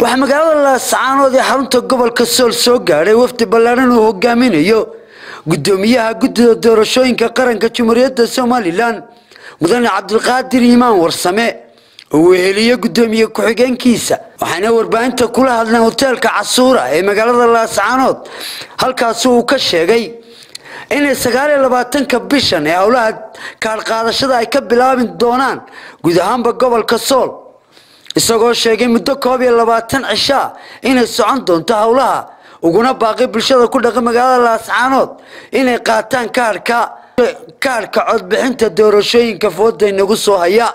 waxaa magaalada laascaanood ee xarunta gobolka sool soo gaadhay wafdi ballaaran uu hogaaminayo gudoomiyaha guddida doorashooyinka qaranka jamhuuriyadda somalilan mudane cabdilqaadir iimaan warsame oo weheliyo gudoomiye ku-xigeenkiisa waxaana warbaahinta kula hadleen hoteelka casuura ee magaalada laascaanood halkaasi uu ka sheegay inay sagaaliyo labaatanka bishan ee howlaha kaadhqaadashada ay ka bilaabi doonaan guud ahaanba gobolka sool isagoo sheegay muddo koob iyo labaatan cishaa inay socon doonto howlaha uguna baaqi bulshada ku dhaqan magaalada laascaanood inay qaataan kaarhka kaarhka codbixinta doorashooyinka fooda inagu soo haya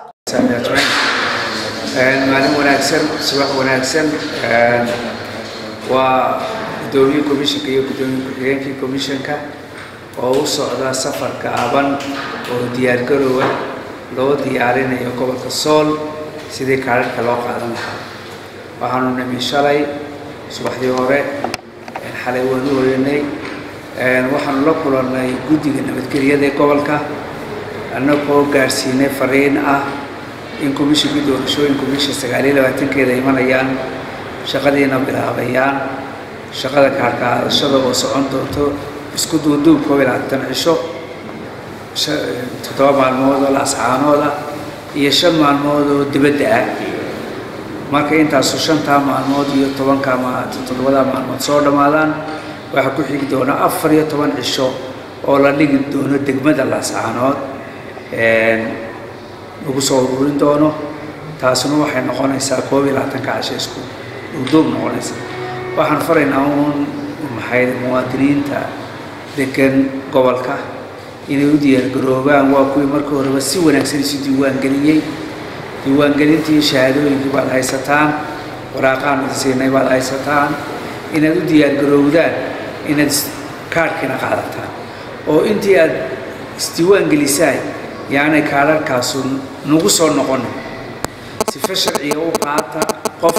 maalin wanaagsan subax wanaagsan waa gudoomiye komishanka iyo gudoomiye ku-xigeenkii komishanka oo u socda safar gaaban oo diyaargaroowa loo diyaarinayo gobolka sool sidii kaadhadhka loo qaadan lahaa waxaanu nimi shalay subaxdii hore xalay waanu hoyanay waxaanu la kulannay guddiga nabadgelyada ee gobolka annagoo gaadhsiinay fariin ah in komishinkii doorashooyinku bisha sagaaliyo labaatankeeda imanayaan shaqadiina bilaabayaan shaqada kaarkaadashada oo socon doonto isku duuduub koob iyo labaatan cisho toddoba maalmood oo laascaanood ah iyo shan maalmood oo dibadda ah marka intaasu shantaa maalmood iyo tobankaa toddobadaa maalmood soo dhammaadaan waxaa ku xigi doona afar iyo toban cisho oo la dhigi doono degmada laascaanood lagu soo ururin doono taasuna waxay noqonaysaa koob iyo labaatanka casho isku duuduub noqonaysa waxaan faraynaa uun maxay muwaadiniinta degan gobolka inay u diyaargaroobaan waa kuwii markii horeba si wanaagsan isu diiwaangeliyey diiwaangelintii shahaadooyinkii baad haysataan waraaqaan idi siinay baad haysataan inaad u diyaargaroowdaan inaad kaadhkiina qaadataan oo intii aad isdiiwaangelisaan yaanay kaadharkaasu nagu soo noqonin sifa sharciga u qaata qof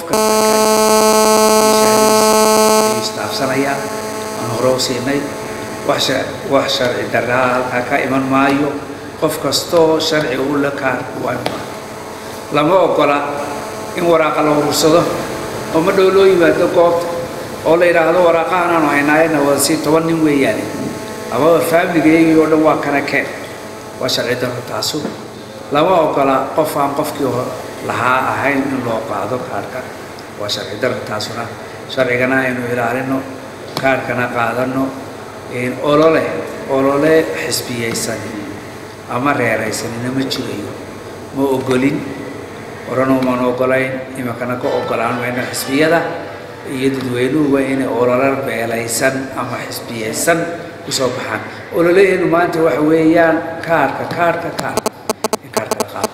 kastaistaafsanaya aan hore u siinay wax sharci daraa halkaa ka iman maayo qof kastoo sharciga u la kaarku waa imaan lama ogola in waraaqa la urursado oo ma dhow loo yimaado goobta oo la yidhaahdo waraaqahan aanu haynaayana waa si toban nin weeyaane amaba faamiligaygii oo dhan waa kana keen waa sharci daro taasu lama ogola qof aan qofkii lahaa ahayn in loo qaado kaarhka waa sharci daro taasuna sharcigana aynu ilaalino kaarhkana qaadano olole olole xisbiyaysan ama reeraysanina ma jirayo ma ogolin horena umaan ogolayn iminkana ka ogolaan mayno xisbiyada iyo dadweynuhuba inay olole beelaysan ama xisbiyaysan kusoo baxaan ololeheenu maanta waxa weeyaan kaarka kaarka kaarka in kaarka la qaato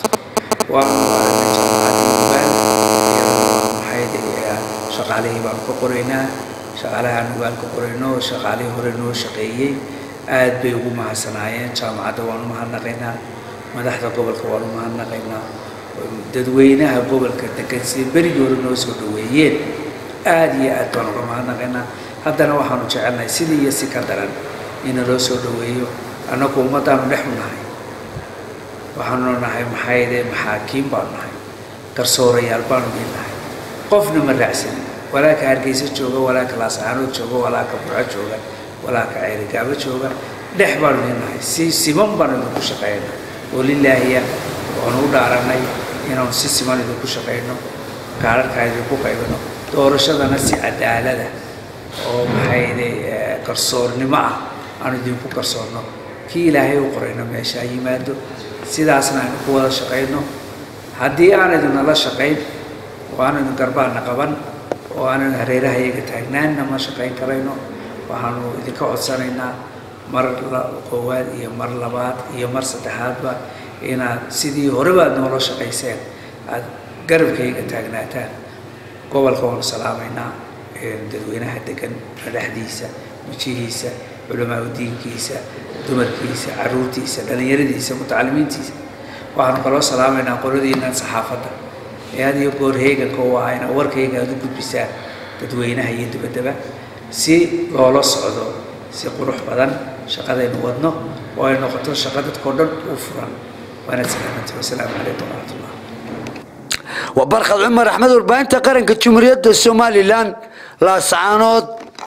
shaqaalihii baanu ka qoraynaa shaqaalahaan nugaal ka qorayno shaqaalihii hore noo shaqeeyey aad bay ugu mahadsanaayeen jaamacadda waanu mahadnaqaynaa madaxda gobolka waanu mahadnaqaynaa dadweynaha gobolka degan sida berigii hore noo soo dhaweeyeen aad iyo aad baan uga mahadnaqaynaa haddana waxaanu jecelnahay sidii iyo si ka daran ina loo soo dhaweeyo annagu ummaddaanu dhexu nahay waxaanu nahay maxayde maxaakiim baanu nahay garsoorayaal baanu mid nahay qofna ma raacsanin walaaka hargeysa jooga walaaka laascaanood jooga walaaka burco jooga walaaka ceerigaabo jooga dhex baanu mid nahay si siman baanu idinku shaqeyna oo lilaahiya waanu u dhaaranay inaanu si siman idinku shaqeyno kaararkaa idinku qaybino doorashadana si cadaalada oo maxayde garsoornimo ah aanu idinku garsoorno kii ilaahay u qorayno meesha ha yimaado sidaasna aynu ku wada shaqayno haddii aaniduna la shaqayn oo aanaynu garbaana qaban oo aanaynu hareeraha iyaga taagnaanna ma shaqayn karayno waxaanu idinka codsanaynaa mar koowaad iyo mar labaad iyo mar saddexaadba inaad sidii horeba aad noola shaqayseen aad garabkayga taagnaataan gobolka waanu salaamaynaa dadweynaha degan dhexdiisa wejihiisa culamaa udiinkiisa dumarkiisa caruurtiisa dhallinyaradiisa mutacalimiintiisa waxaanu kaloo salaamaynaa qoladiinan saxaafadda ee had iyo goor heeganka oo ahayna warkayga aad u gudbisaan dadweynaha iyo dibaddaba si loola socdo si qurux badan shaqadaynu wadno oo ay noqoto shaqo dadkao dhan u furan waanaad salaamantii wasalaamu calaykum waraxmatullah waa barkhad cumar axmed warbaahinta qaranka jumhuuriyadda somalilan laascaanood